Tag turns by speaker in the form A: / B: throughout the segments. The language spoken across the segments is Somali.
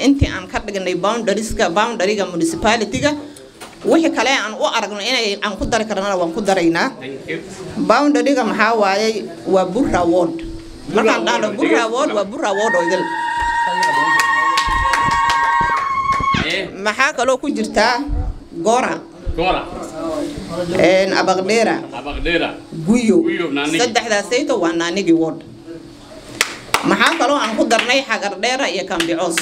A: intii aan ka dhignay boundarieska boundaryga municipality-ga wixii kale aan u aragno inay aan ku dari karnana waan ku daraynaa boundaryga maxaa waayey waa burra ward markaan dhahno burra ward waa burra ward oo idil maxaa kaloo ku jirtaa gora
B: Gora.
A: abaqdheera
B: Abagdera.
A: guyo
B: Guyo, Naanigi.
A: saddexdaasayto waa naanigi ward maxaa kaloo aan ku darnay xagar dheera iyo kambicoos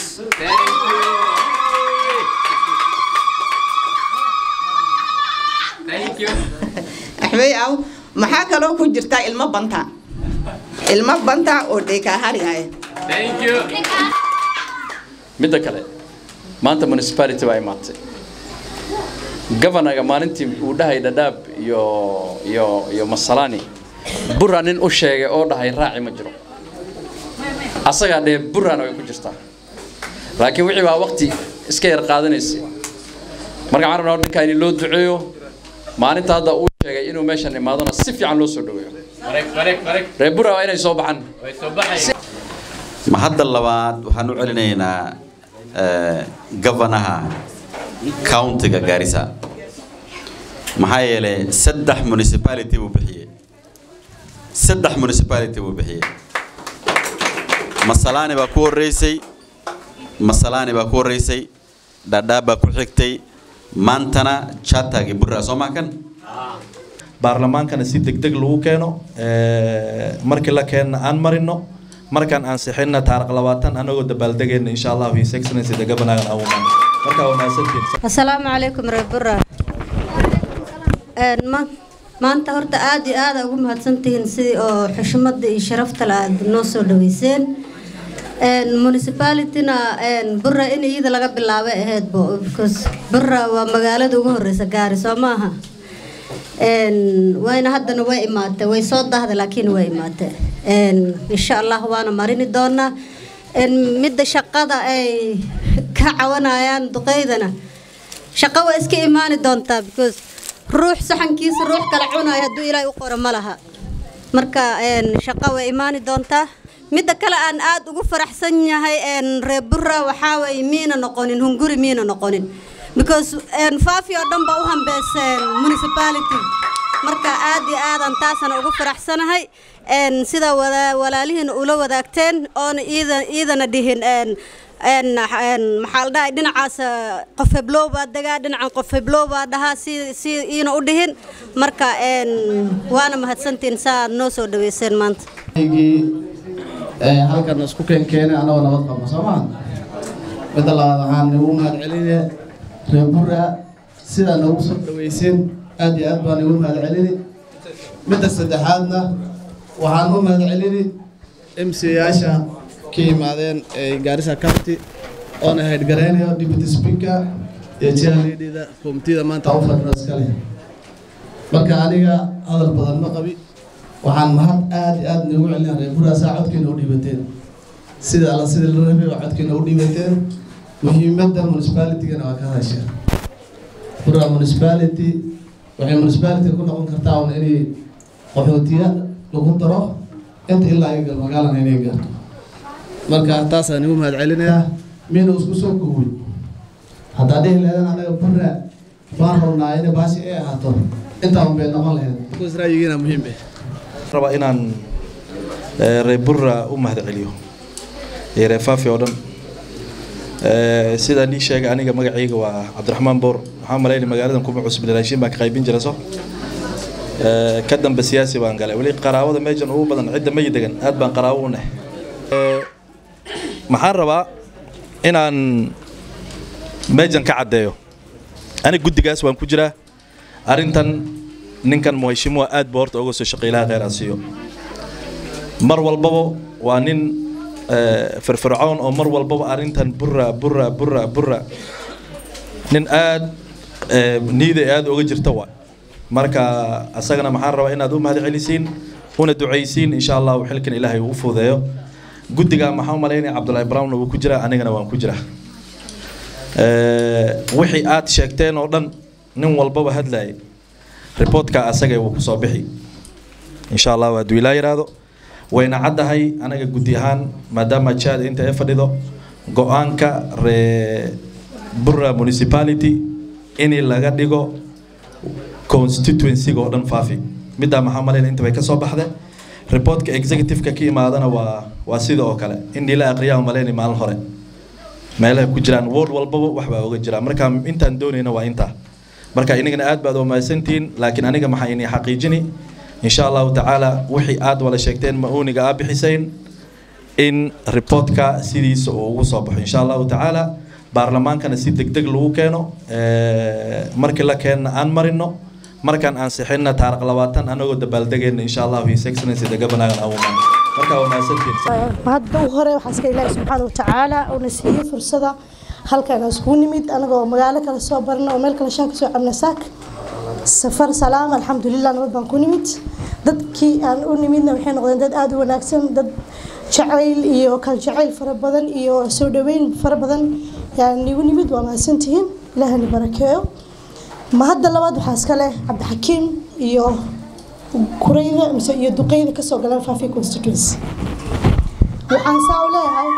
B: Thank you.
A: axmey aw maxaa kaloo ku jirtaa ilmo banta ilmo banta oo dheekaahari ah
B: Thank you.
C: midda kale maanta municipality baa imaatay governaga maalintii uu dhahay dhadhaab iyo iyo iyo masalani burra nin u sheegay oo dhahay raaci ma jiro asagaa dhee burrana way ku jirtaa laakiin wixii baa waqti iska yar qaadanaysay marka waxaan rabnaa ninkaa in loo duceeyo maalinta hadda uu sheegay inuu meeshan imaadona si fiican loo soo dhaweeyo
B: Correct, correct, correct.
C: reer burra waa inay soo baxaan
B: Way soo baxayaan.
D: ma hadda labaad waxaan u celinaynaa eh, gavanaha countiga Garissa maxaa yeelay saddex municipality buu bixiyey saddex municipality buu bixiyey masalaani baa ku horeysay masalaani baa ku horeysay dhadhaab baa ku xigtay maantana chatagi burra soo maa kan
E: baarlamaankana si degdeg lagu keeno ee, markii la keenna aan marino markaan ansixinna taariq labaatan anagoo dabaaldegayna insha allahu his excellency the governor aan awumaan markaa waa mahadsantihiin
F: asalaamu calaykum reer burra Een, ma- maanta horta aad iyo aada ugu mahadsantihiin sidii oo xushmada iyo sharafta la aad noo soo dhaweyseen Een, municipalityna een, burra in iyada laga bilaabay ahaydbo because burra waa magaalada ugu horeysa gaari soo maaha Een, wayna haddana way imaatay way soo dahday laakiin way imaatay Een, insha allah waana marini doonaa Een, midda shaqada ay ka cawanayaan duqeydana shaqo waa iska imaani doontaa because ruux saxankiisa ruux kala cunayo hadduu ilaahay u qoro ma laha marka een, shaqo way imaani doontaa midda kale aan aad ugu faraxsan yahay een, reer burra waxaa waye miina noqonin hunguri miina noqonin because een, faafi oo dhan baa u hambeyseen municipality marka aad iyo aadaan taasana ugu faraxsanahay een, sida wada- walaalihiina ula wadaagteen oona iida- iidana dhihin een, een, een, maxaa la dhahay dhinacaas eh, qof heblow baa degaa dhinacan qof heblow baa dhahaa si si iina u dhihin marka een, waana mahadsantihiin saa aad noo soo dhaweyseen maanta
G: halkan isku keen keenay anagoo nabad qabno soo maha midda labaad waxaan ugu mahad celinaya reer burra sidaa noogu soo dhaweyseen aad iyo aad baan ugu mahad celini midda saddexaadna waxaan u mahad celini m c yaasha ka yimaadeen ee gaarisa county oona haydgareynayo deputy speaker iyo chairleadida komitida maanta u fadhino iskale marka aniga hadal badan ma qabi waxaan mahad aad iyo aad noogu celinaa reer burra saa codkeena u dhiibateen sida alla sida loo rabay waa codkeena u dhiibateen muhiimadda municipalitygana waa ka hadasheen burra municipality waxay municipality ku noqon kartaa un inay qaxootiya lagu daro inta ilaa ay gal magaalana inay gaarto marka taasaan igu mahad celinayaa mina isku soo kowey haddaa dhihi lahaydeen anaga burra waan rabnaa inay baashi ay ahaato intaan bay noqon lahayd because ra'yigiina muhiim eh
E: rabaa inaan eh, reer burra u mahad celiyo iyo reer faafi oo dhan Eh, sidaan ii sheegay aniga magacayga waa cabdiraxmaan boor waxaan malaynay magaaladan kuma cusub raashin baan ka qaybin jira so Eh, ka dambe siyaasi baan galay weli qaraabada meeshan ugu badan cidda mayi degan aad baan qaraabo u nahay Eh, maxaan rabaa inaan meeshan ka caddeeyo aniga guddigaas waan ku jiraa arrintan ninkan muheshimuwa aad buu horta uga soo shaqeylaha kheyr aan siiyo mar walbaba waa nin eh, firfircoon oo mar walbaba arrintan burra burra burra burra nin aad eh, niida aad uga jirta waa marka asagana maxaan rabaa inaad u mahad celisiin una ducaysiin insha allahu xilkan ilaahay uu u fududeeyo guddiga maxaa u malaynaya cabdulaahi brown wuu ku jiraa anigana waan ku jiraa Eh, wixii aad sheegteen oo dhan nin walbaba hadlayay reportka asaga wuu kusoo bixi insha allah hadduu ilaa yidhaahdo wayna caddahay anaga guddi ahaan maadaama jaad inta ay fadhido go-aanka ree burra municipality in laga dhigo constituency-ga oo dhan faafi middaa maxaa malayna inta bay ka soo baxde reportka executive-ka ka imaadana waa waa sida oo kale in la aqriyaa malayna maalin hore meelaha ku jiraan ward walbaba wax baa oga jira marka intaan doonayna waa intaa marka inagana aad baad umahadsantihiin laakiin aniga maxaa inay xaqiijini insha allahu tacaala wixii aad wala sheegteen ma-uuniga aa bixisayn in reportka sidiisa uu ugu soo baxo insha allahu tacaala baarlamaankana si deg deg lagu keeno markii la keenna aan marino markaan ansixinna taariq labaatan anagoo dabaaldegayna insha allahu his excellency the governor aan umaan marka waa mahadsantihiin
H: hadda u hore waxaa iska ilaahi subxaana watacaala uuna siiyey fursada halkan aan iskugu nimid anagoo magaalo kale soo barna oo meel kale shaan kasoo cabna saak safar salaam alxamdulilah nabad baan ku nimid dadkii aan u nimidna waxay noqdeen dad aada u wanaagsan dad jacayl iyo kal jacayl fara badan iyo soo dhaweyn fara badan yaan igu nimid waa mahadsantihiin ilaahani barakeeyo ma hadda labaad waxaa iska leh cabdixakiim iyo kurayda mise iyo duqeyda kasoo galeen faafi constituency waxaan saa u leeyahay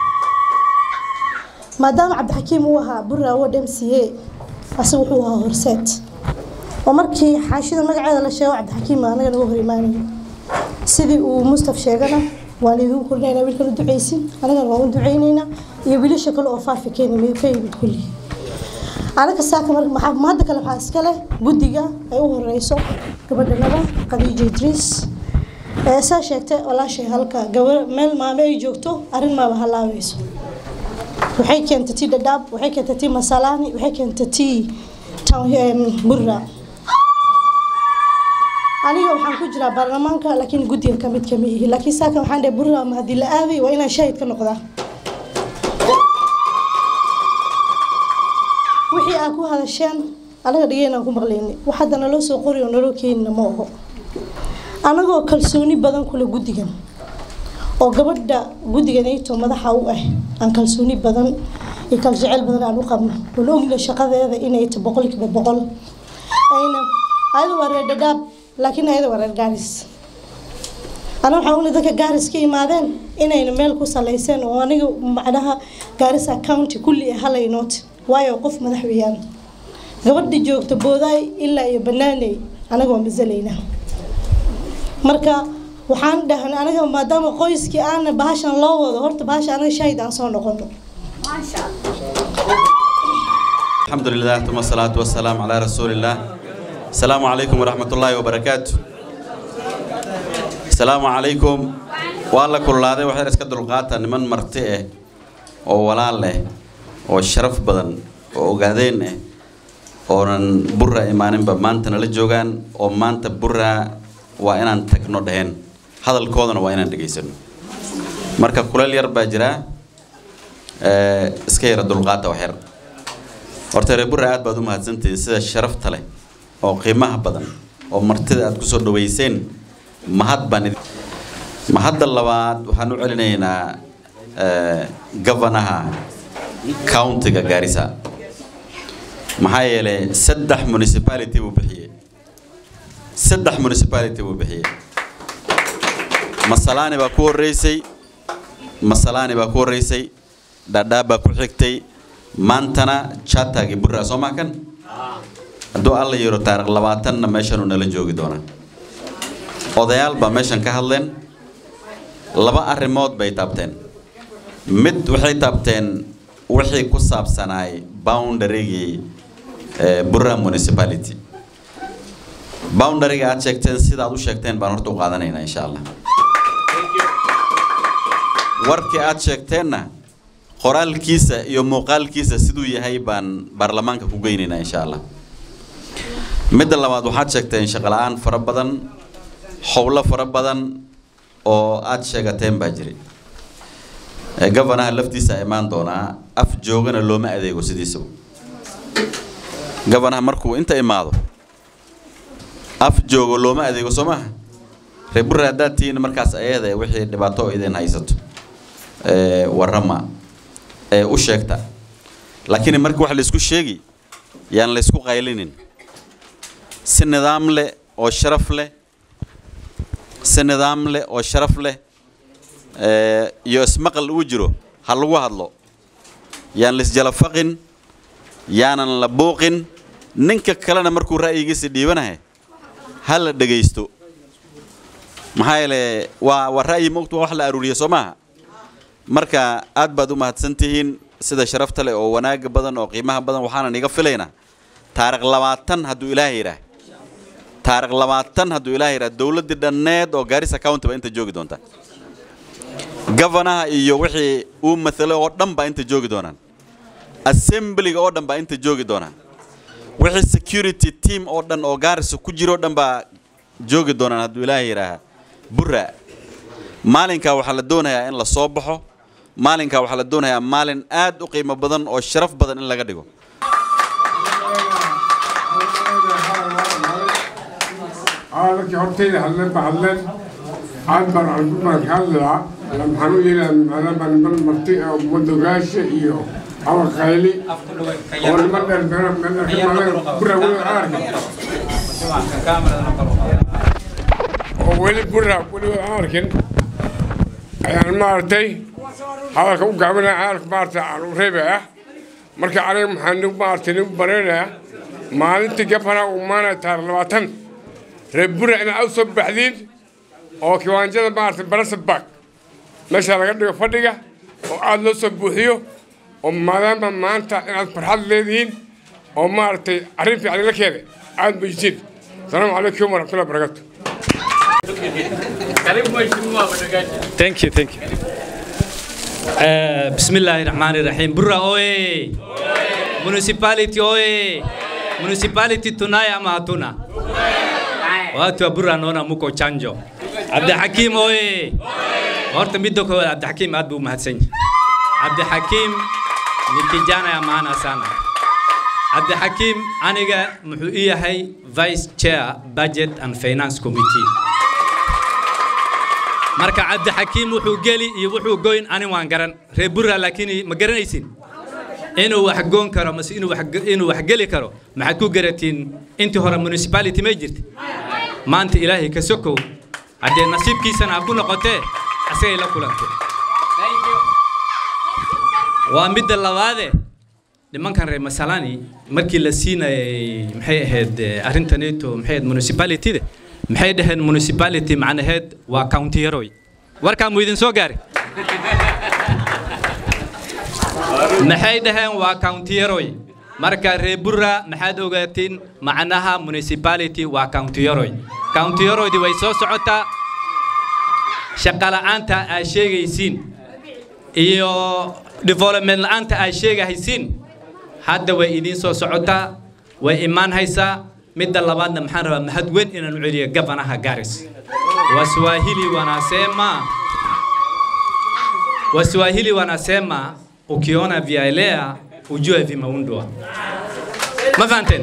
H: maadaama cabdixakiim uu ahaa burra award m c a asaga wuxuu ahaa horseed oo markii xaashida magaceeda la sheego cabdixakiim anaga nagu hor imaanayo sidii uu mustaf sheegana waan idinku korinaynaa wiilkan u duceysin anagana waan u duceynaynaa iyo wiilasha kale oo faafi keena ka yimid kulli anaga saaka marka ma hadda kale waxaa iska leh guddiga ay u horeyso gabadhanada khadiija idriis ee saa sheegtay walaashay halka gabar meel maame ay joogto arrin maaba halaabeyso waxay keentay tii dhadhaab waxay keentay tii masalaani waxay keentay tii burra aniga waxaan ku jiraa baarlamaanka laakiin guddiga kamid kama ihi laakiin saaka waxaan dhahay burra ama haddii la aaday waa inaan shaahid ka noqdaa wixii aad ku hadasheen anaga dhigeenaan ku maqlayni wax hadda naloo soo qori oo naloo keenina ma oho anagoo kalsooni badan kule guddigan oo gabadha guddiga nayto madaxa u ah aan kalsooni badan iyo kaljecel badan aan u qabno oon ogna shaqadeeda inay ta boqolkiiba boqol ayna ayada waa reer dhadhaab laakiin ayada waa reer gaaris ana waxaa uli dadka gaaris ka imaadeen inayna meel ku salayseen oo aniga macnaha gaarisa county kulli halaynoot waayo qof madax weeyaan gabadha joogta boodaay ilaa iyo banaaney anaga waa masalaynaa marka waxaan dhahnay aniga maadaama qoyskii aana bahashan loo wado horta bahasha anaga shaahid aan soo noqono
D: الحمد لله ثم الصلاة والسلام على رسول الله السلام عليكم ورحمة الله وبركاته السلام عليكم والله كل هذا واحد اسكت القاطع من مرتئه oo walaal leh oo sharaf badan oo ogaadeen ah oonan burra imaaninba maanta nala joogaan oo maanta burra waa inaan tagno dheheen hadalkoodana waa inaan dhegaysano marka kuleel yar baa jira iska yara dulqaata wax yar horta reer burra aad baad u mahadsantihiin sida sharafta leh oo qiimaha badan oo martida aad kusoo dhaweyseen mahad baan mahadda labaad waxaan u celinaynaa gavanaha countiga gaarisa maxaa yeelay saddex municipality buu bixiyey saddex municipality buu bixiyey masalaani baa ku horreysay masalaani baa ku horreysay dhadhaab baa ku xigtay maantana chatagi burra soo maa kan hadduu alla yiro taariikh labaatanna meeshan uu nala joogi doonaa odayaal baa meeshan ka hadleen laba arrimood bay taabteen mid waxay taabteen wixii ku saabsanaay boundarygii burra municipality boundaryga aad sheegteen sida aad u sheegteen baan horta u qaadanaynaa insha allah warkii aad sheegteenna qoraalkiisa iyo muuqaalkiisa siduu yahay baan baarlamaanka ku geynaynaa insha allah midda labaad waxaad sheegteen shaqala-aan fara badan howlo fara badan oo aad sheegateen baa jiray gavanaha laftiisa imaan doonaa af joogana looma adeego sidiisaba gavanaha markuu inta imaado af joogo looma adeego soo maaha reer burra haddaad tihiin markaas ayada wixii dhibaato oo idin haysato warrama ee u sheegta laakiin marka wax laysku sheegi yaan laysku qaylinin si nidaam leh oo sharaf leh si nidaam leh oo sharaf leh iyo ismaqal ugu jiro ha lagu hadlo yaan lisjalafaqin yaanan la buuqin ninka kalena markuu ra'yigiisa dhiibanahay ha la dhegaysto maxaa yeele waa waa ra'yi mogtu waa wax la aruuriya soo maaha marka aad baad u mahadsan tihiin sida sharafta leh oo wanaaga badan oo qiimaha badan waxaanan iga filaynaa taariikh labaatan hadduu ilaahay yidhaah taariikh labaatan hadduu ilaahay yidhaah dowladdii dhanneed oo gaarisa county ba inta joogi doonta gavanaha iyo wixii uu matalo oo dhan baa inta joogi doonaan assemblyga oo dhan baa inta joogi doonaan wixii security team oo dhan oo gaarisa ku jiro oo dhan baa joogi doonaan hadduu ilaahay yidhaaha burra maalinkaa waxaa la doonayaa in la soo baxo maalinkaa waxaa la doonayaa maalin aad u qiimo badan oo sharaf badan in laga dhigo
I: dadkii hortayda hadleen ba hadleen aad baan aan ku mahadhadlaa maxaan u yeelaa maadaama niman marti oo madogaasha iyo awar khayli oo niman dheer beera bura weli aarka oo weli bura weli aan arkin ayaan maaragtay hadalka u gaabinaya hadalka maaragtay aan u reebaya marka aniga maxaan nigu maaragtay nigu bareerayaa maalintii gabana uu maanaya taar labaatan reer bura inaad u soo baxdiin oo kiwaanjada maaragtay barasabak meesha laga dhigo fadhiga oo aada loo soo buuxiyo oo maadaama maanta inaad farxad leedihiin oo maaragtay arrin fiican la keenay aad bujisiin asalaamu calaykum waraxmatullahi wabarakaatu
B: karibu mheshimiwa Madagashi.
J: Thank you, thank you. Uh, Bismillahirrahmanirrahim. Burra oye. Municipality oye. Municipality tunaye ama hatuna? Watu wa Burra naona muko chanjo. Abdulhakim oye. Horta midda koowaad Abdulhakim aad buu mahadsan yahay. Abdulhakim ni kijana ya maana sana. Abdulhakim aniga muxuu ii yahay Vice Chair Budget and Finance Committee. marka cabdixakiim wuxuu geli iyo wuxuu goyn ani waan garan reer burra laakiin ma garanaysin inuu wax goon karo mase inuu wax inuu wax geli karo maxaad ku garatiin intii hore municipality may jirta maanta ilaahay ka sokow haddee nasiibkiisana ha ku noqotee asagay la kulantay waa midda labaade nimankan reer masalani markii la siinayay maxay ahayd arrintaneeto maxay ahayd municipalityda maxay dhaheen municipality macnaheed waa county yaroy warkaa mu idin soo gaari maxay dhaheen waa county yaroy marka reer burra maxaad ogaatiin macnaha municipality waa county yaroy county yaroydii way soo socotaa shaqala'aanta aad sheegaysiin iyo development la'aanta aad sheegahaysiin hadda way idiin soo socotaa way imaan haysaa midda labaadna maxaan rabaa mahad weyn inaan u celiyo gabanaha garis waswahili wanasema waswahili wanasema ukiona vyaelea ujue vimeundwa ma fahanteen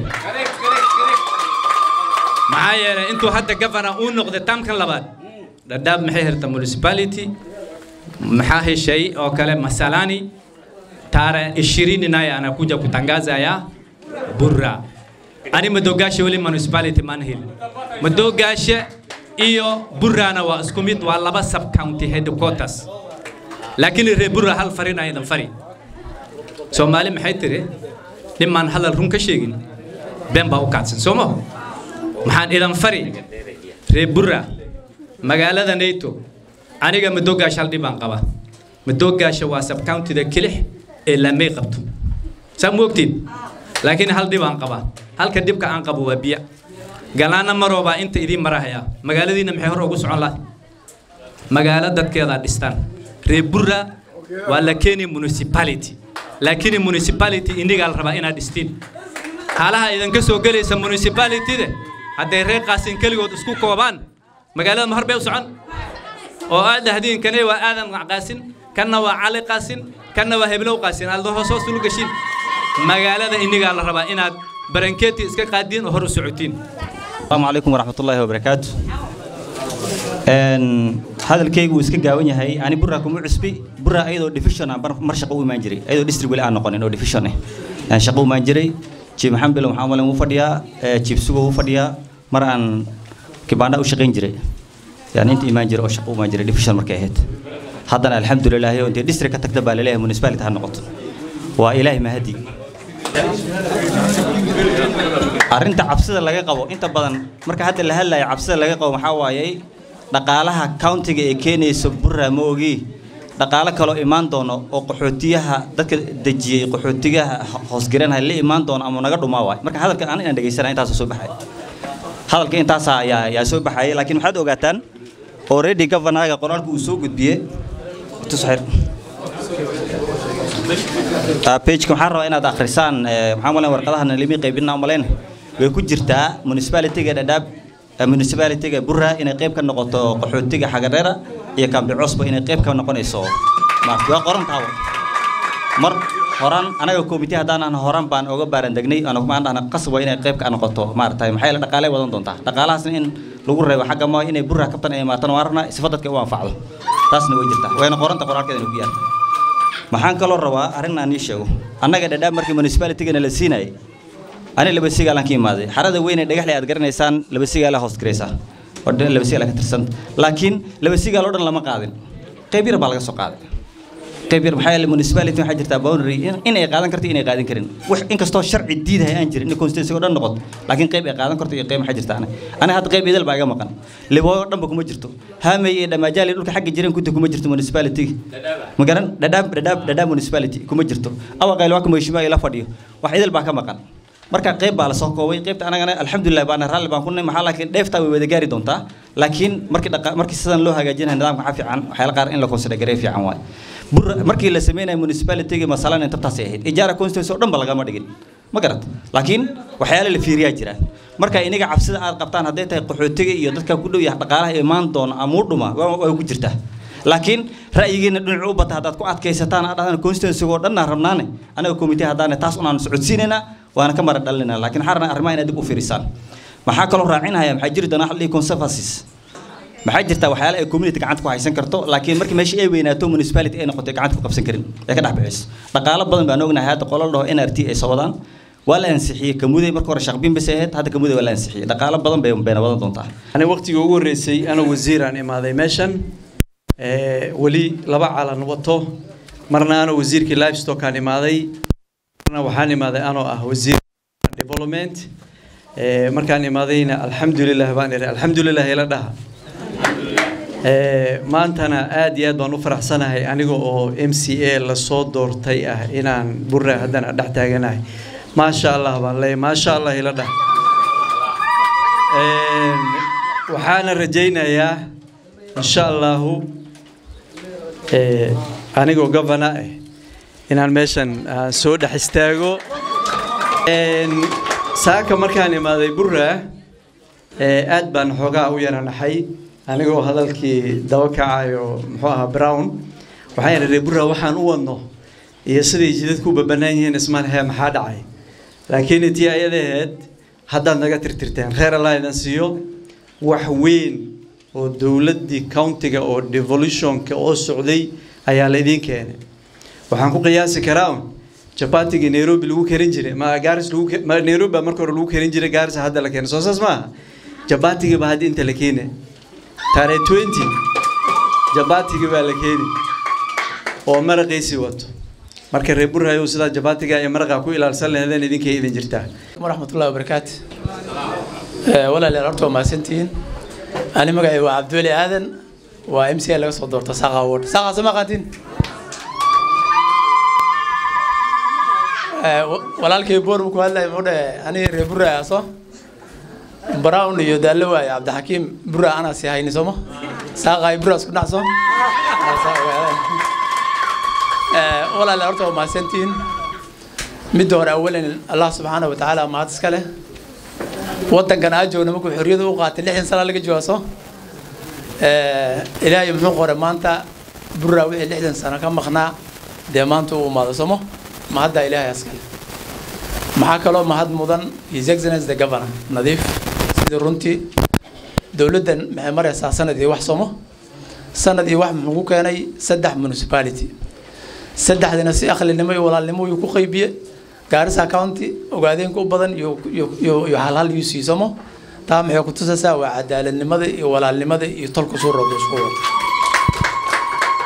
J: maxaa yeelay intuu hadda gavana uu noqday taamkan labaad dhadhaab maxay hirta municipality maxaa heshay oo kale masalani tarehe ishirini naye anakuja kutangaza burra ani madogaasha weli municipality maan helin madogaasha iyo burrana waa isku mid waa laba sub county headquarters laakiin reer burra hal farin aydan fari soomaali maxay tiri nimaan hadal run ka sheegin been baa u kaadsan soo maho maxaan idan fari reer burra magaalada nato aniga madogaasha hal dhibaan qaba madogaasha waa sub countyda kilix ee laamay qabto saa ma ogtiin laakiin hal dhib aan qabaa halka dhibka aan qabo waa biya galaana maroobaa inta idiin marahaya magaaladiina maxay hor ugu socon lahay magaalo dadkeeda dhistaan reer burra waa la keeni municipality laakiin municipality inigaa la rabaa inaad dhistiin haalaha idinka soo gelaysa municipalityde hadday reer qaasin keligood isku koobaan magaalada ma hor bay u socon oo aad dhahdiin kane waa aadan qaasin kanna waa cali qaasin kanna waa heblow qaasin aad hoos hoos ulu gashiin magaalada inigaa la rabaa inaad barankeeti iska qaadiin oo hor u socotiin
K: السلام عليكم ورحمة الله وبركاته hadalkaygu wuu iska gaawan yahay ani burra kuma cusbi burra ayadoo division ah mar shaqo u imaan jiray ayadoo district weli aan noqonin oo division ah aan shaqo u imaan jiray chief maxamed bilo maxamed malen wuu fadhiyaa chief sugo wuu fadhiyaa mar aan kibaandha u shaqayn jiray yani inta imaan jiray oo shaqo u imaan jiray division markay ahayd haddana alxamdulilah intay district ka tagta baa laleeyahay municipality ha noqoto waa ilaahay mahadi arrinta cabsida laga qabo inta badan marka hadda la hadlayo cabsida laga qabo maxaa waaye dhaqaalaha countiga ee keenaysa burra ma ogi dhaqaalo kaloo imaan doono oo qaxootiyaha dadka dejiyey qaxootigaha hoosgaranaya la imaan doono ama naga dhumaa waay marka hadalka aan inaan dhegaysana intaas soo baxay hadalka intaas ayaa ayaa soo baxayay laakiin waxaad ogaataan already governorga qoraalka uu soo gudbiyey tusxir pageka waxaan rabaa inaad akhrisaan maxaa malayn warqadahan limi qaybina malayn way ku jirtaa municipalityga dhadhaab municipalityga burra inay qayb ka noqoto qaxootiga xagareera iyo kambi cosbo inay qayb ka noqonayso maarta waa qoran taabo mar horaan anaga committee haddaan horaan baan oga baaran degnay anagumaan dhahna qasab waa inay qayb ka noqoto maaragtay maxay la dhaqaalay wadan doontaa dhaqaalahaasna in lagu reebo xagga ma inay burra kabtan ay imaatan waa rabnaa sifa dadka u anfacdo taasna way jirtaa wayna qoranta qoraalkeeda ku yaarta maxaan kaloo rabaa arrin aan ii sheego annaga dhadhaab markii municipalitygana la siinayay ani laba sigaalaan ka imaaday xarada weyn ee dhagaxle aad garanaysaan laba sigaala hoos garaysaa oo dhan laba sigaala ka tirsan laakiin laba sigaal oo dhan lama qaadin qayb yar baa laga soo qaaday qayb yar maxaa yeelay municipality waxaa jirtaa boundary in ay qaadan karto inay qaadan karin wax inkastoo sharci diidahay aan jirin in constituency oo dhan noqoto laakiin qayb ay qaadan karto iyo qayb maxaa jirta ana ana hadda qayb idil baa iga maqan libooyo oo dhanba kuma jirto haamey iyo dhamaajaali dhulka xagga jiran kunta kuma jirto municipality magaran dhadhaab dhadhaab dhadhaab municipality kuma jirto awa qayl waa kuma heshimaa ila fadhiyo wax idil baa ka maqan marka qayb baa la soo koobay qaybta anagana alxamdulilah baana raalli baan ku nahay maxaa laakiin dheeftaa way wada gaari doontaa laakiin markii dhaqa markii sidan loo hagaajinayo nidaamka waxaa fiican waxyaala qaar in la consider garee fiican waay bur markii la sameynayo municipalityga masalan intabtaasay ahayd ijaara constituency oo dhan ba lagama dhigin ma garat laakiin waxyaala la fiiriyaa jiraan marka iniga cabsida aad qabtaan hadday tahay qaxootiga iyo dadka ku dhow yahay dhaqaalaha imaan doona ama u dhuma way ku jirtaa laakiin ra'yigiina dhinacu u bata haddaad ku adkaysataan aad dhahdaan constituency oo dhan aan rabnaane anaga committee haddaane taas unaan socodsiinaynaa waana ka mara dhalinaa laakiin waxaan rabnaa arrimaha inaad dib u fiirisaan maxaa kaloo raacinaya maxaa jiri doona waxa la dhihi conservancies maxaa jirta waxyaala ay community gacanta ku haysan karto laakiin markii meesha ay weynaato municipality ay noqoto gacanta ku qabsan karin ee ka dhex bixiso dhaqaalo badan baan ognahay hadda qolal dhaho nrt ay soo wadaan waa la ansixiyey kamuday marka hore shaqbin bas ahayd hadda kamuday waa la ansixiyey dhaqaalo badan bay bayna wadan doontaa
C: ani waqtigii ugu horreysay anoo wasiiraan imaaday meeshan weli laba calan wato marna anoo wasiirkii livestockaan imaaday marna waxaan imaaday anoo ah wasiir development markaan imaadayna alxamdulilah baan ihi alxamdulilah ila dhaha maantana aad iyo aad baan u faraxsanahay aniga oo m c a lasoo doortay ah inaan burra haddana dhex taaganahay maasha allah baan leeyahay maasha allah ila dhah waxaana rajaynayaa insha allahu anigoo governor ah inaan meeshan soo dhex istaago saaka markaan imaaday burra aad baan xoogaa u yaranaxay anigoo hadalkii daba kacayo muxuu ahaa brown waxaan idhi burra waxaan u wadno iyo siday jidadku u babanaan yihiin ismaan hee maxaa dhacay laakiin tii ayadaheed haddaad naga tirtirteen reer allah idan siiyo wax weyn oo dowladdii countiga oo devolutionka oo socday ayaa la idiin keenay waxaan ku qiyaasi karaa un jabatigii nairobi lagu karin jiray ma gaaris lagu ma nairobi baa marka hore lagu karin jiray gaaris hadda la keenay soo saas maaha jabatigii baa hadda inta la keenay taariikh twenty jabatigii baa la keeni oo maraqiisii wato marka reer burhayow sidaa jabatiga iyo maraqa ku ilaalsan lahaydeen idinkay idin jirtaa
L: waraxmatullahi wabarakaatu walaalayaal horta waa mahadsantihiin ani magacay waa cabdiweli aadan waa m c a laga soo doorta saaqa award saaqa sama qaatin walaalkay boor ku hadlay muxuu dhahe aniga reer burra aso brown iyo daallo waaye cabdixakiim burra anaa sii hayni sooma saaqa ay burra isku dhacso walaalayaal horta waa mahadsantihiin midda hore awalan allah subxaana wa tacaala mahad iska leh wadankan aa joogna markuu xorriyada u qaatay lixdan sana laga joogaso ilaahay muxuu qoray maanta burra wixii lixdan sano ka maqnaa dee maanta uu imaado somo mahaddaa ilaahay askale maxaa kaloo mahad mudan his excellence the governor nadiif sidii runtii dowladdan maxay maraysaa sanad iyo wax somo sanad iyo wax muxuu ku keenay saddex municipality saddexdina si akhlinimo iyo walaalnimo yuu ku qaybiye gaarisa county ogaadeenka u badan iyo iyo halhal yuu siisamo taa maxay ku tusaysaa waa cadaaladnimada iyo walaalnimada iyo tolka suu rabo isku wada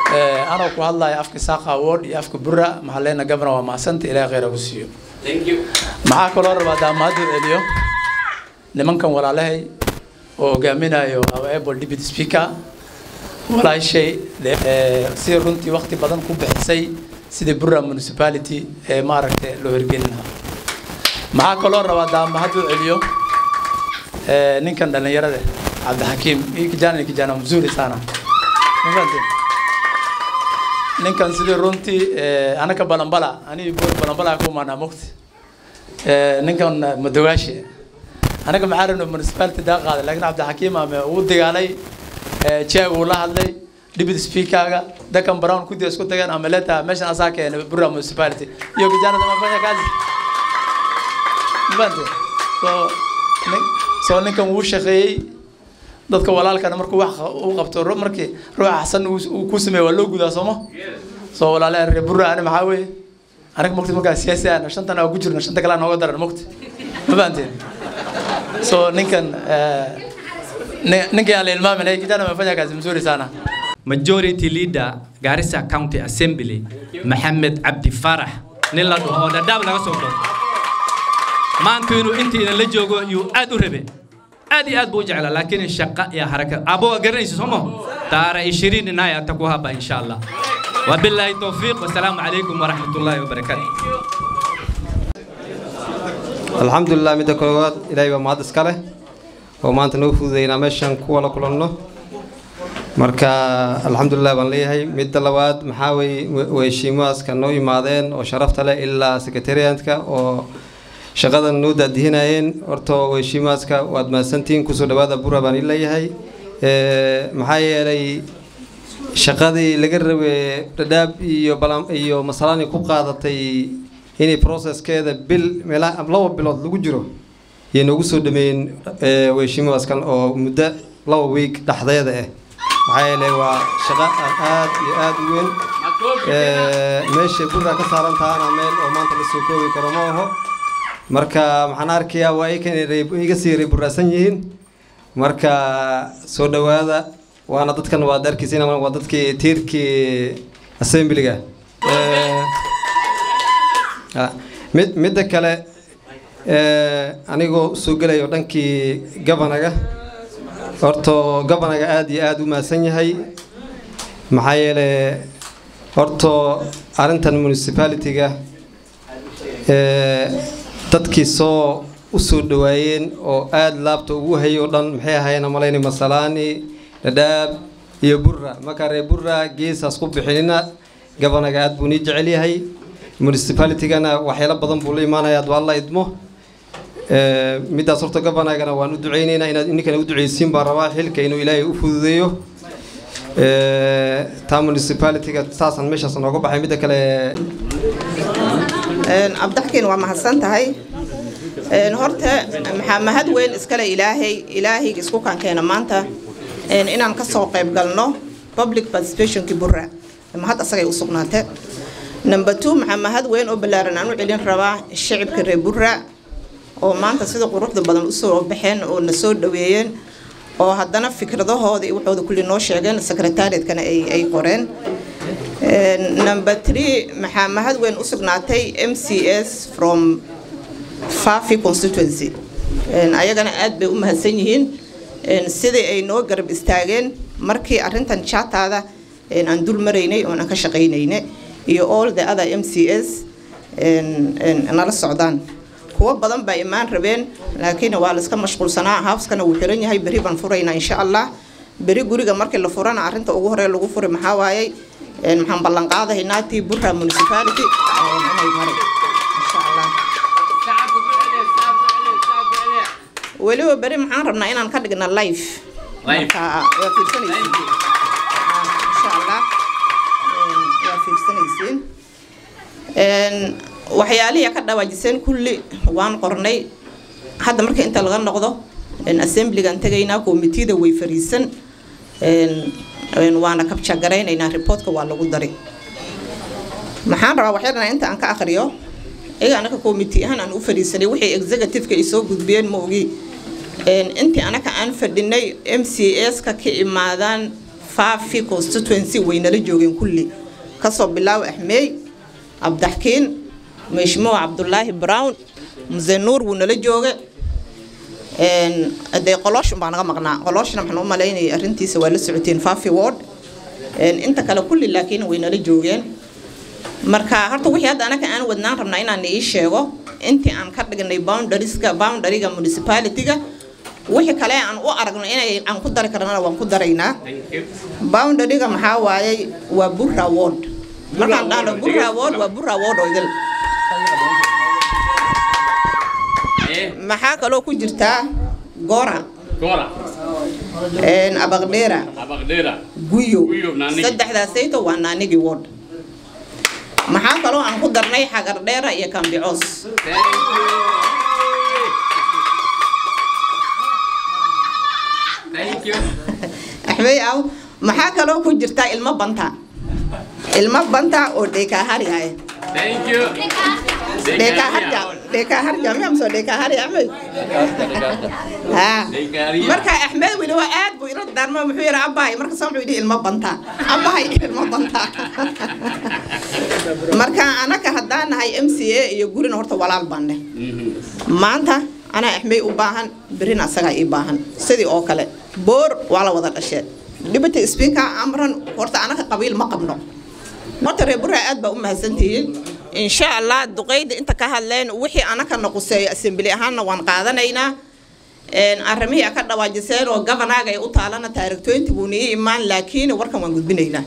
L: anoo ku hadlaya afka saaqa award iyo afka bura maxaa leena gabana waa mahasanta ilaahay khayr ha ku siiyo maxaa kaloo rabaa daamahadu celiyo nimankan walaalahay oo hogaaminayo able deputy speaker walaashay si runtii waqti badan ku bixisay sidii bura municipality ee maaragtay loo hirgelin lahaa maxaa kaloo rabaa daamahadu celiyo ninkan dhalinyarada cabdixakiim hii kijana ni kijana mzuri sana Mfante? ninkan sidii runtii anaka balambala ani balambala ku maanaa mugti ninkan madogaashe anaga maxaa rabna municipality daa qaaday laakiin cabdixakiim ame uu dagaalay jeeg uu la hadlay deputy speakerga dakan brown kudi isku tageen ama leta meeshan asaa keenay bura municipality iyo kijanada mafanya kazi mfante so nin so ninkan wuu shaqeeyey dadka walaalkana markuu wax u qabto markii ruuxa xasan uu ku sameeyo waa loo gudaa sooma soo walaalaha reer burra ani maxaa weeye aniga mugti markaa siyaasi aan shantan aan ku jirno shanta kale aan nooga daran mugti ma fahanteen so ninkan ninkan aan la ilmaamin hey kijana amefanya kazi mzuri sana
J: majority leader Garissa County Assembly Maxamed Cabdi Farax nin la dhaho oo dhadhaab laga soo doorto maanta inuu intiina la joogo yuu aad u rabe aad iyo aad buu u jeclaa laakiin shaqa iyo haraka abo garanaysa soo ma taara 20 inaya ataku haba insha Allah wabillahi tawfiq wasalaamu calaykum waraxmatullaahi wabarakaatu
M: alxamdulilah midda koowaad ilaahay baa mahad iska leh oo maanta noo fududeynaa meeshan kuwa la kulanno marka alxamdulilah baan leeyahay midda labaad maxaa weye weheshiimahaaska noo imaadeen oo sharafta leh ilaa secretariatka oo shaqadan noo daadihinayeen horta weheshiimahaaska waad mahadsantihiin kusoo dhawaada bura baan ii leeyahay maxaa yeelay shaqadii laga rabay dhadhaab iyo balam iyo masalani ku qaadatay inay processkeeda bil meelaa laba bilood lagu jiro yay noogu soo dhameeyeen weheshiimadaaskan oo muddo laba week dhexdeeda ah maxaa yeelay waa shaqo aad iyo aad u weyn meesha burra ka saaran tahana meel oo maanta la soo koobi karo ma aho marka maxaan arkayaa waa ikan iga sii reeburaasan yihiin marka soo dhawaada waana dadkan waad arkaysa waa dadkii tiirkii assemblyga mid midda kale anigoo soo gelayo dhankii gabanaga horto gabanaga aada iyo aada u mahadsan yahay maxaa yeelay horto arrintan municipality-ga dadkii soo u soo dhawaayeen oo aada laabta ugu hayay oo dhan maxay ahayn malayni masalaani dhadhaab iyo burra marka reer burra geesaas ku bixinina gabanaga aada buu nii jecel yahay municipalitygana waxyaalo badan buu la imaanaya ad waa la idmo middaas horta gabanagana waan u duceyneynaa inaad ninkana u duceysiin baan rabaa xilka inuu ilaahay u fududeeyo taa municipalityga saasaan meeshaas nooga baxay midda kale
A: abdaxkiin waa mahadsan tahay horta maxaa mahad weyn iskale ilaahay ilaahayga isku kankeena maanta inaan ka soo qayb galno public participationkii burra mahad asagay u sugnaate number two maxaa mahad weyn oo ballaaran aan u celin rabaa shacibka reer burra oo maanta sida quruxda badan usoo baxeen oo na soo dhaweeyeen oo haddana fikradahooda iyo waxooda kulli noo sheegeen secretariatkana ay ay qoreen number three maxaa mahad weyn u sugnaatay m c s from fafi constituency ayagana aad bay u mahadsan yihiin sidii ay noo garab istaageen markii arrintan jataada aan dul maraynay oon aan ka shaqaynayne iyo all the other m c s nala socdaan kuwo badan baa imaan rabeen laakiin waa la iska mashquulsanaa houskana wuu xiran yahay beri baan furaynaa insha allah beri guriga markii la furana arrinta ugu hore lagu furi maxaa waayey maxaan ballan qaadahaynaa tii burra municipality inay maray insha allah weliba beri maxaan rabnaa inaan ka dhigna live marka waa fiirsanaysiin insha allah waa fiirsanaysiin waxyaalihii ka dhawaajiseen kulli waan qornay hadda marka inta laga noqdo assemblygan tegaynaa komitida way fariisan waana kabjagaraynayna reportka waa lagu daray maxaan rabaa waxyarna inta aan ka akhriyo iyaga anaka committee ahaan aan u fadhiisanay wixii executive-ka ay soo gudbiyeen ma ogi intii anaka aan fadhinay m c s ka ka imaadaan faafi constituency waynala joogeen kulli kasoo bilaaw axmeey cabdaxkiin meshmuuc cabdulaahi brown muse nuur wuu nala jooga dee qoloosh baa naga maqnaa qolooshna waxaan u malaynayay arrintiisa waa la socoteen faafi ward inta kale kulli laakiin way nala joogeen marka horta wixii hadda anaka aan wadnaan rabnaa inaan ii sheego intii aan ka dhignay boundarieska boundariga municipality-ga wixii kale aan u aragno inay aan ku dari karnana waan ku daraynaa boundariga maxaa waayey waa burra ward markaan dhahno burra ward waa burra ward oo idil maxaa kaloo ku jirtaa gora
B: Gora.
A: abaqdheera
B: Abagdera.
A: guyo
B: Guyo, Naanigi.
A: saddexdaasayto waa naanigi ward maxaa kaloo aan ku darnay xagardheera iyo kambicoos
B: Thank you.
A: axmey aw maxaa kaloo ku jirtaa ilmo banta ilmo banta oo dheekaaharyahay
B: Thank you.
A: dheekaaharja dheekaaharja miyamso dheekaahari axmed haa marka axmed weli waa aad buu ila daarmo muxuu yidhi abahay markasa wuxuu yidhi ilmo banta abahay ilmo banta marka anaka haddaan nahay m c a iyo gurina horta walaal baan dheh maanta anaa axmey u baahan berina asagaa ii baahan sidii oo kale boor waa la wada dhashee deputy speaker amran horta anaka qabiil ma qabno horta reer burra aad baa u mahadsantihiin insha allah duqeyda inta ka hadleen wixii anaka naquseeyo assembly ahaanna waan qaadanaynaa arrimihii a ka dhawaajiseen oo gobanaaga ay u taalana taarikh 20 buu nii imaan laakiin warkan waan gudbinaynaa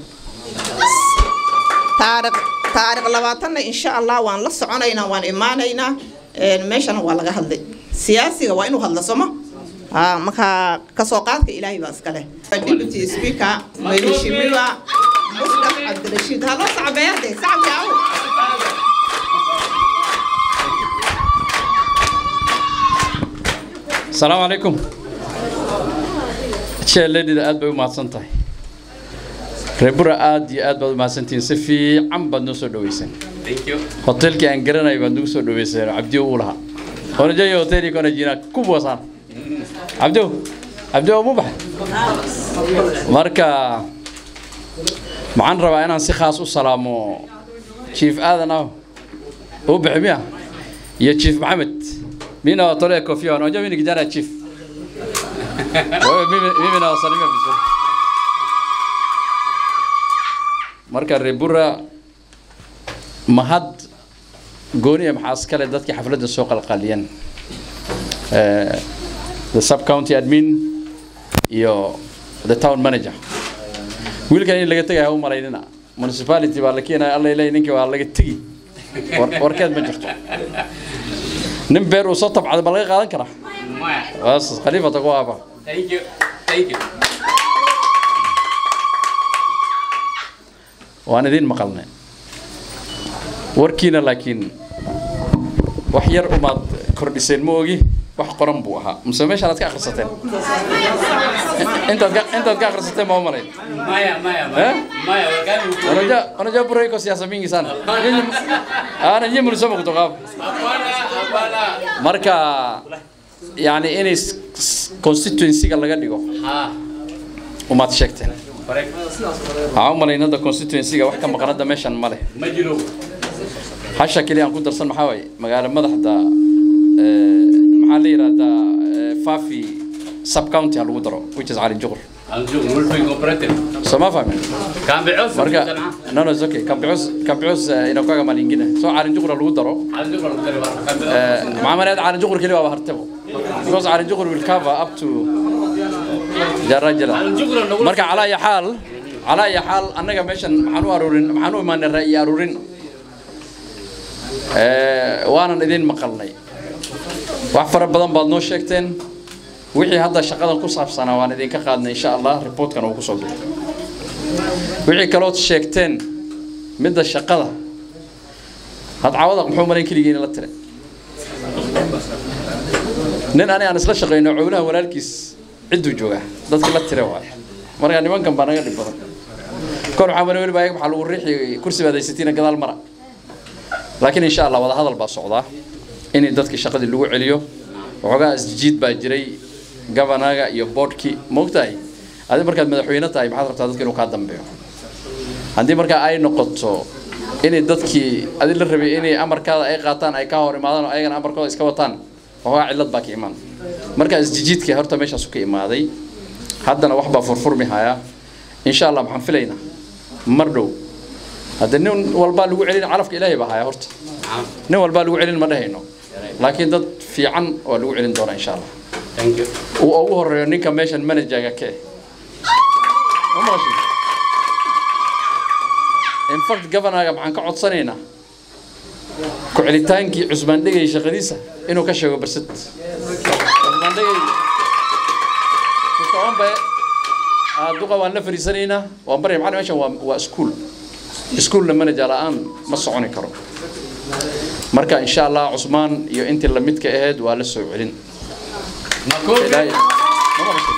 A: taarikh taarikh labaatanna insha allah waan la soconaynaa waan imaanaynaa meeshana waa laga hadlay siyaasiga waa inuu hadlo somo haa marka kasoo qaadka ilaahay baa iska leh deputy speaker mheshimiwa musdaf cabdirashiid ha loo sacbeerde sacbi aw
C: السلام عليكم شيء لدي aad bay u mahadsan tahay reebura aad iyo aad baad u mahadsantihiin si fiican baad noo soo dhaweyseen
B: Thank you.
C: hotelkii aan garanay baad nagu soo dhaweyseen cabdiyo uu lahaa onajayo hoteli kona jina kubwa sana cabdiyo cabdiyo mu baxay marka maxaan rabaa inaan si khaas u salaamo chief aadan ah u bixi miya iyo chief maxamed mina watolea kofia unajua mimi ni kijana chief wewe mimi mimi nawasalimia vizuri marka rebura mahad gooniya maxaa iskale dadkii xafladda soo qalqaliyeen Eh, the sub county admin iyo the town manager wiilkan in laga tegaya ha u malaynina municipality baa la keenaya alla ilaahay ninkii waa laga tegi War- warkeed ma jirto nin beer uu soo tabcada ma laga qaadan karaa
B: Maya.
C: bas khaliifata ku aaba
B: Thank you. Thank you.
C: waan idin maqalnay warkiina laakiin wax yar umaad kordhiseen ma ogi wax qoran buu ahaa mise meeshaan aad ka akhrisateen intaad ka intaad ka akhrisateen ma u malayn
B: Maya, Maya,
C: Eh?
B: Maya. Maya, wakati mkuu.
C: unajua unajua bure iko siasa mingi sana Nyinyi- ana nyinyi mlisoma kutoka hapo
B: Hapana, hapana.
C: marka yani in is- s- constituency-ga laga dhigo
B: Ha.
C: umaad sheegteen
B: Correct.
C: waxaan u malayn hadda constituency-ga wax ka maqan hadda meeshan ma leh
B: Ma jiro.
C: hasha keliya aan ku darsan maxaa waaye magaalo madaxda eh, maxaa la yidhahdaa eh, fafi sub county ha lagu daro which is cali juqur
B: Anzu, multi cooperative.
C: soo ma fahmin
B: Kambios.
C: marka no no it's okay kambios kambios inakuaga malingine soo cali juqur ha lagu daro
B: Anzu, kalau dari warna kambios.
C: Eh, maxaa maleed cali juqur keliya waaba hartabo because cali juqur will cover up to jarajala marka calaa iyo xaal calaa iyo xaal annaga meeshan maxaan u aruurin maxaan u imaanay ra'yi aruurin Eh, waanan idin maqalnay wax fara badan baad noo sheegteen wixii hadda shaqadan ku saabsanaa waan idinka qaadnay insha allah reportkan uu kusoo bixi wixii kalood sheegteen midda shaqada had caawada muxuu malayn keligiina la tire nin ani aan isla shaqayno cowlaha walaalkiis cidduu joogaa dadkii la tire waaye marka nimankan baa naga dhib badan kor waxaa mara weliba ayaga waxaa lagu riixi kursi baad haysatiina gadaal mara laakiin insha allah wada hadal baa socdaa in dadkii shaqadii lagu celiyo waxoogaa isjiid baa jiray gabanaga iyo boodhkii moogtahay adi markaad madaxweyne tahay maxaad rabtaa dadka inuu kaa dambeeyo haddii markaa ay noqoto inay dadkii adi la rabay inay amarkaada ay qaataan ay ka hor imaadaan oo ayagana amarkooda iska wataan waxoogaa cillad baa ka imaan marka isjijiidka horta meeshaasu ka imaaday haddana wax baa furfurmi haya insha allah maxaan filaynaa mar dhow hadde nin walbaa lagu celin calafka ilaahay baa haya horta nin walbaa lagu celin ma dhehayno laakiin dad fiican waa lagu celin doonaa insha allah uu ugu horeeyo ninka meeshan managerga ka eh Ma maqashin? in fact governorga maxaan ka codsanaynaa ku celitaankii cusmaan dhegay shaqadiisa inuu ka sheego barsad cusmaan dhegay kusoombe duqa waan la fariisanaynaa waan barya macallin meeshan waa waa school schoolna manager la'aan ma soconi karo marka insha allah cusmaan iyo intii lamidka ahayd waa la soo celin Ilaahay- ma maqashin?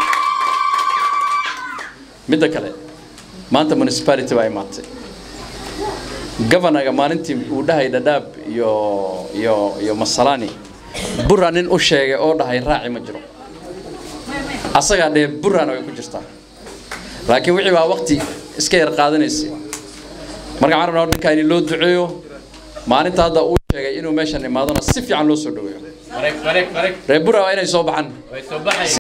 C: midda kale maanta municipality baa imaatay governorga maalintii uu dhahay dhadhaab iyo iyo iyo masalani bura nin u sheegay oo dhahay raaci ma jiro asagaa dhee burana way ku jirtaa laakiin wixii baa waqti iska yar qaadanaysay marka waxaan rabnaa ninkaa in loo duceeyo maalinta hadda uu sheegay inuu meeshan imaadona si fiican loo soo dhaweeyo
B: Correct, correct, correct.
C: reer bura waa inay soo baxaan
B: Way soo baxayaan.